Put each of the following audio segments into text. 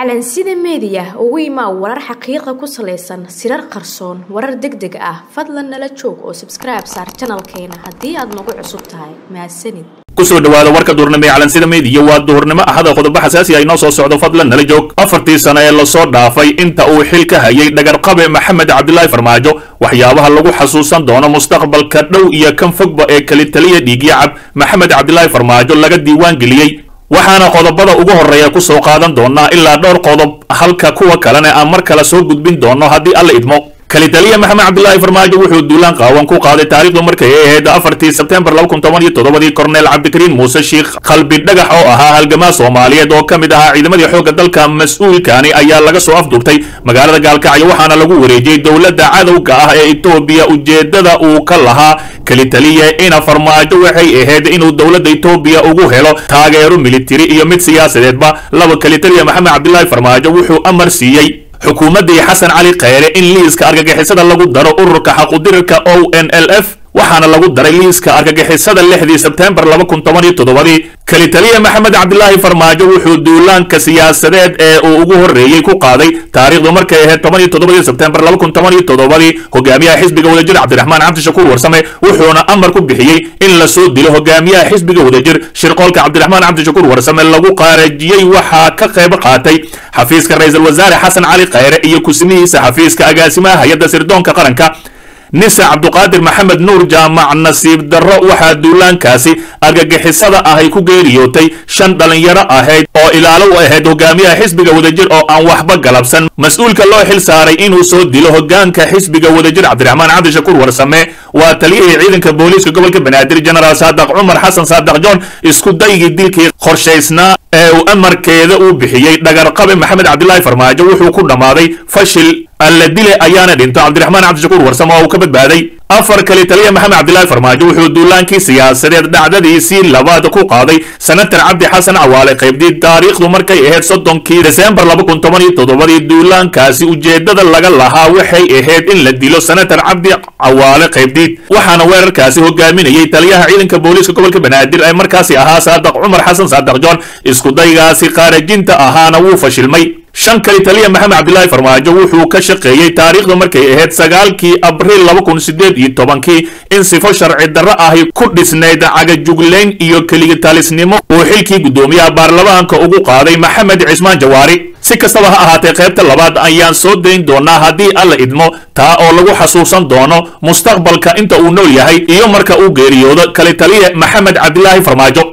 calansida meediya ugu imaa warar xaqiiqa ku salaysan sirar qarsoon warar deg deg ah fadlan nala joog oo sabskribe saar janalkeena haddii aad nagu cusub tahay mahadsanid kusoo dhawaada warka duurnimo ee calansida meediya waa duhurnimo ahada qodobo xasaasi ah inoo soo socdo fadlan nala joog afartii sano ee lasoo dhaafay inta uu xil ka hayay dhagarqabe maxamed cabdilaahi farmaajo waxyaabaha lagu xasuusan doono mustaqbalka dhow iyo kan fogba ee kalitaliya dhiigyacab maxamed cabdilaahi farmaajo laga diiwaan geliyey waxaana qodobada ugu horreeya ku soo qaadan doonaa ilaa dhowr qodob halka kuwa kalena aan mar kale soo gudbin doono haddii alla idmo kalitaliya maxamed cabdilaahi farmaajo wuxuu duulaan qaawan ku qaaday taariikhdu markay ay ahayd afartii sebtembar laba kun toban iyo toddobadii korneel cabdikariin muuse sheikh qalbi dhagax oo ahaa halgamaa soomaaliyeed oo ka mid ahaa ciidamadii xoogga dalka mas-uulkani ayaa laga soo afduubtay magaalada gaalkacyo waxaana lagu wareejiyey dowladda cadowga ah ee etoobiya ujeeddada uu ka lahaa kalitaliya ina farmaajo waxay ahayd inuu dowladda etoobiya ugu helo taageero militari iyo mid siyaasadeedba laba kalitaliya maxamed cabdilaahi farmaajo wuxuu amar siiyey xukuumaddii xasan cali kheyre in liiska argagixisada lagu daro ururka xaqudirirka o n l f waxaana lagu daray liiska argagixisada lixdii sebtembar laba kun toban iyo toddobadii kalitaliya maxamed cabdilaahi farmaajo wuxuu duulaanka siyaasadeed ee uu ugu horreeyey ku qaaday taariikhdu markay ahayd toban iyo toddobadii sebtembar laba kun toban iyo toddobadii hogaamiyaha xisbiga wadajir cabdiraxmaan cabdishakuur warsame wuxuuna amar ku bixiyey in lasoo dilo hogaamiyaha xisbiga wadajir shirqoolka cabdiraxmaan cabdishakuur warsame lagu qaarajiyey waxaa ka qayb qaatay xafiiska ra-iisul wasaare xasan cali kheyre iyo kusmihiisa xafiiska agaasimaha hay-adda sirdoonka qaranka nisa cabduqaadir maxamed nuur jaamac nasiib darro waxaa duulaankaasi argagixisada ahay ku geeriyootay shan dhallinyaro ahayd oo ilaalo u ahayd hogaamiyaha xisbiga wadajir oo aan waxba galabsan mas-uulka loo xil saaray inuu soo dilo hogaanka xisbiga wadajir cabdiraxmaan cabdishakuur warsame waa taliyihii ciidanka booliiska gobolka banaadir genaraal saadaq cumar xasan saadaq john isku daygii dilkii qorshaysnaa ee uu amarkeeda uu bixiyey dhagarqabe maxamed cabdilaahi farmaajo wuxuu ku dhammaaday fashil alla dile ayaana dhinto cabdiraxmaan cabdishakuur warsame oo uu ka badbaaday afar kali taliya maxamed cabdilaahi farmaajo wuxuu duulaankii siyaasadeed dhacdadiisii labaad ku qaaday senatar cabdi xasan cawaale qaybdii taariikhdu markay ahayd soddonkii desembar laba kun toban iyo toddobadii duulaankaasi ujeeddada laga lahaa waxay ahayd in la dilo senatar cabdi cawaale qaybdiid waxaana weerarkaasi hogaaminayay taliyaha ciidanka booliiska gobolka banaadir ee markaasi ahaa saadaq cumar xasan saadaq john iskudaygaasi qaarajinta ahaana wuu fashilmay shan kali taliya maxamed cabdilaahi farmaajo wuxuu ka shaqeeyey taariikhdu markay ahayd sagaalkii abriil laba kun sideed iyo tobankii in sifo sharci darro ahi ku dhisnayd cagajuglayn iyo keligitaalisnimo uu xilkii guddoomiyaha baarlamaanka ugu qaaday maxamed cismaan jawaari si kastaba ha ahaatee qaybta labaad ayaan soo dayn doonaa haddii alla idmo taa oo lagu xasuusan doono mustaqbalka inta uu nool yahay iyo marka uu geeriyoodo kali taliya maxamed cabdilaahi farmaajo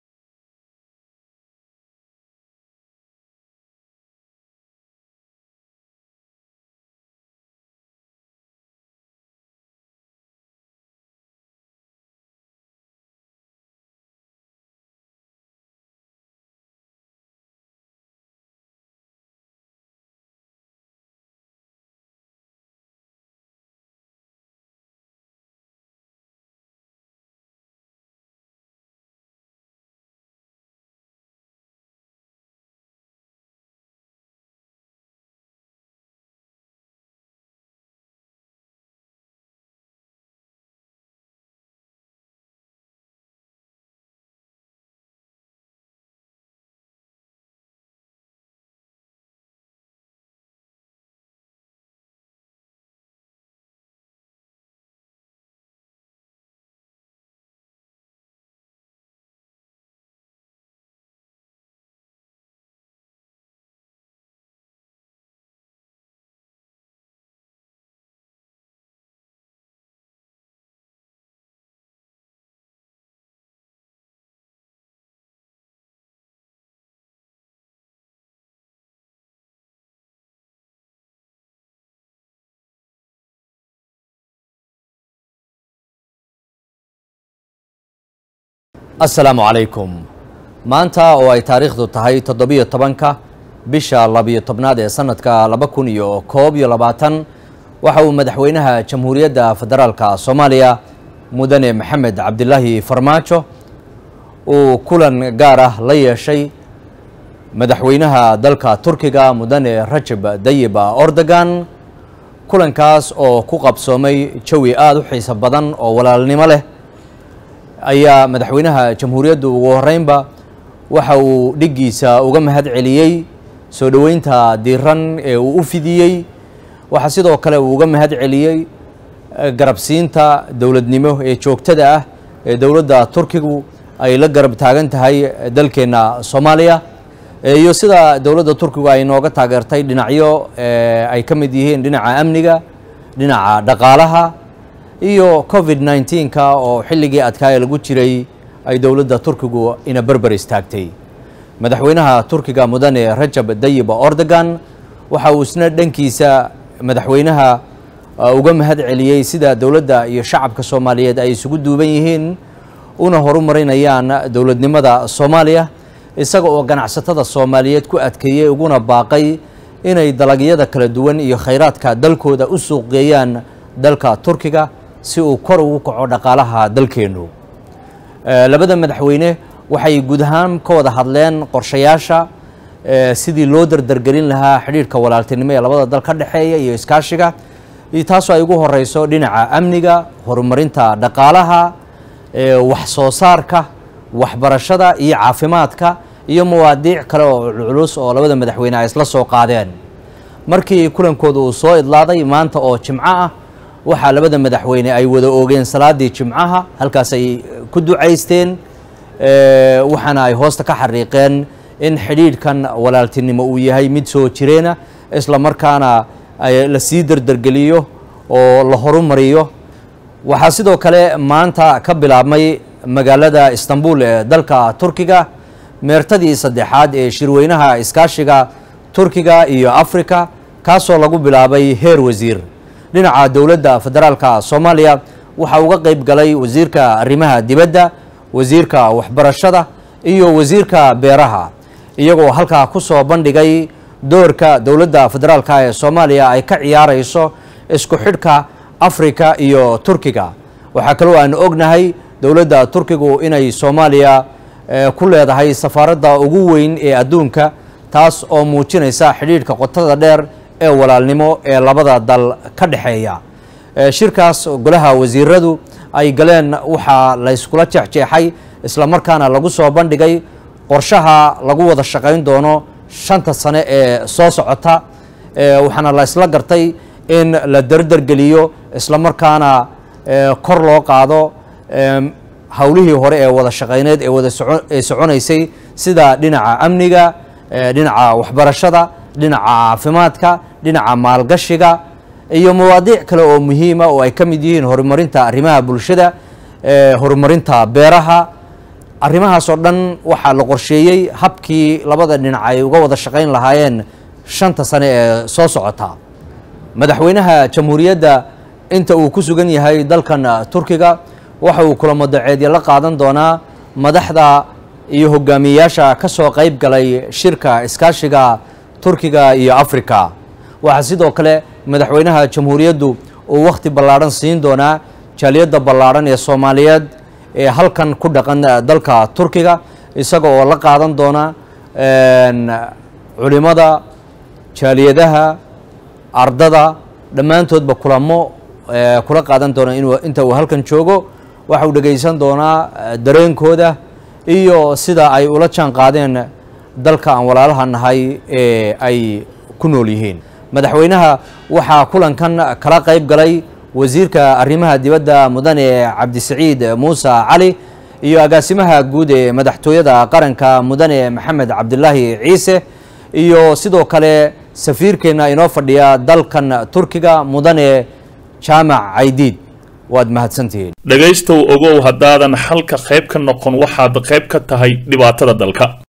asalaamu calaykum maanta oo ay taariikhdu tahay toddobiyo tobanka bisha labiyo tobnaad ee sanadka laba kun iyo koob iyo labaatan waxa uu madaxweynaha jamhuuriyadda federaalka soomaaliya mudane maxamed cabdilaahi farmaajo uu kulan gaar ah la yeeshay madaxweynaha dalka turkiga mudane rajab dayib ordogan kulankaas oo ku qabsoomay jawi aada u xiiso badan oo walaalnimo leh ayaa madaxweynaha jamhuuriyaddu ugu horeynba waxa uu dhiggiisa uga mahad celiyey soo dhoweynta diiran ee uu u fidiyey waxaa sidoo kale uu uga mahad celiyey garabsiinta dowladnimo ee joogtada ah ee dowladda turkigu ay la garab taagan tahay dalkeenna soomaaliya iyo sida dowladda turkigu ay nooga taageertay dhinacyo ay ka mid yihiin dhinaca amniga dhinaca dhaqaalaha iyo covid nneteen-ka oo xilligii adkaaya lagu jiray ay dowladda turkigu ina berber istaagtay madaxweynaha turkiga mudane rajab dayib ordogan waxa uu isna dhankiisa madaxweynaha uga mahad celiyey sida dowladda iyo shacabka soomaaliyeed ay isugu duuban yihiin una horumarinayaan dowladnimada soomaaliya isaga oo ganacsatada soomaaliyeed ku adkeeyey uguna baaqay inay dalagyada kala duwan iyo khayraadka dalkooda u suuqgeeyaan dalka turkiga si uu kor ugu kaco dhaqaalaha dalkeennu labada madaxweyne waxay guud ahaan ka wada hadleen qorshayaasha sidii loo dardargelin lahaa xidhiirhka walaaltinimo ee labada dal ka dhexeeya iyo iskaashiga iyo taasoo ay ugu horeyso dhinaca amniga horumarinta dhaqaalaha wax soo saarka waxbarashada iyo caafimaadka iyo mawaadiic kale oo culculus oo labada madaxweyne ay isla soo qaadeen markii kulankooda uu soo idlaaday maanta oo jimco ah waxaa labada madaxweyne ay wada oogeen salaadii jimcaha halkaas ay ku ducaysteen waxaana ay hoosta ka xariiqeen in xidhiidhkan walaaltinimo uu yahay mid soo jireena isla markaana la sii dardargeliyo oo la horumariyo waxaa sidoo kale maanta ka bilaabmay magaalada istanbul ee dalka turkiga meertadii saddexaad ee shirweynaha iskaashiga turkiga iyo africa kaasoo lagu bilaabay heer wasiir dhinaca dowladda federaalka soomaaliya waxaa uga qeyb galay wasiirka arrimaha dibadda wasiirka waxbarashada iyo wasiirka beeraha iyagoo halkaa ku soo bandhigay doorka dowladda federaalka ee soomaaliya ay ka ciyaarayso isku xidhka africa iyo turkiga waxaa kaloo aan ognahay dowladda turkigu inay soomaaliya ku leedahay safaaradda ugu weyn ee adduunka taas oo muujinaysa xidhiidhka qotada dheer ee walaalnimo ee labada dal ka dhexeeya shirkaas golaha wasiiradu ay galeen waxaa la yskula jeexjeexay isla markaana lagu soo bandhigay qorshaha lagu wada shaqayn doono shanta sane ee soo socota waxaana la isla gartay in la dardargeliyo isla markaana kor loo qaado howlihii hore ee wada shaqayneed ee wada ee soconaysay sida dhinaca amniga dhinaca waxbarashada dhinaca caafimaadka dhinaca maalgashiga iyo mawaadiic kale oo muhiima oo ay ka mid yihiin horumarinta arrimaha bulshada horumarinta beeraha arrimahaas oo dhan waxaa la qorsheeyey habkii labada dhinac ay uga wada shaqayn lahaayeen shanta sane ee soo socota madaxweynaha jamhuuriyadda inta uu ku sugan yahay dalkan turkiga waxa uu kulamo daceedya la qaadan doonaa madaxda iyo hogaamiyeyaasha ka soo qayb galay shirka iskaashiga turkiga iyo africa waxaa sidoo kale madaxweynaha jamhuuriyaddu uu wakhti ballaadhan siin doonaa jaaliyadda ballaadhan ee soomaaliyeed ee halkan ku dhaqan dalka turkiga isaga oo la qaadan doona culimada jaaliyadaha ardada dhammaantoodba kulamo kula qaadan doona inuu inta uu halkan joogo waxa uu dhegaysan doonaa dareenkooda iyo sida ay ula jaan qaadeen dalka aan walaalaha nahay ee ay ku nool yihiin madaxweynaha waxaa kulankan kala qayb galay wasiirka arrimaha dibadda mudane cabdisaciid muuse cali iyo agaasimaha guud ee madaxtooyada qaranka mudane maxamed cabdilaahi ciise iyo sidoo kale safiirkeenna inoo fadhiya dalkan turkiga mudane jaamac caydiid waad mahadsantihiin dhegaystow ogow haddaadan xalka qayb ka noqon waxaad qayb ka tahay dhibaatada dalka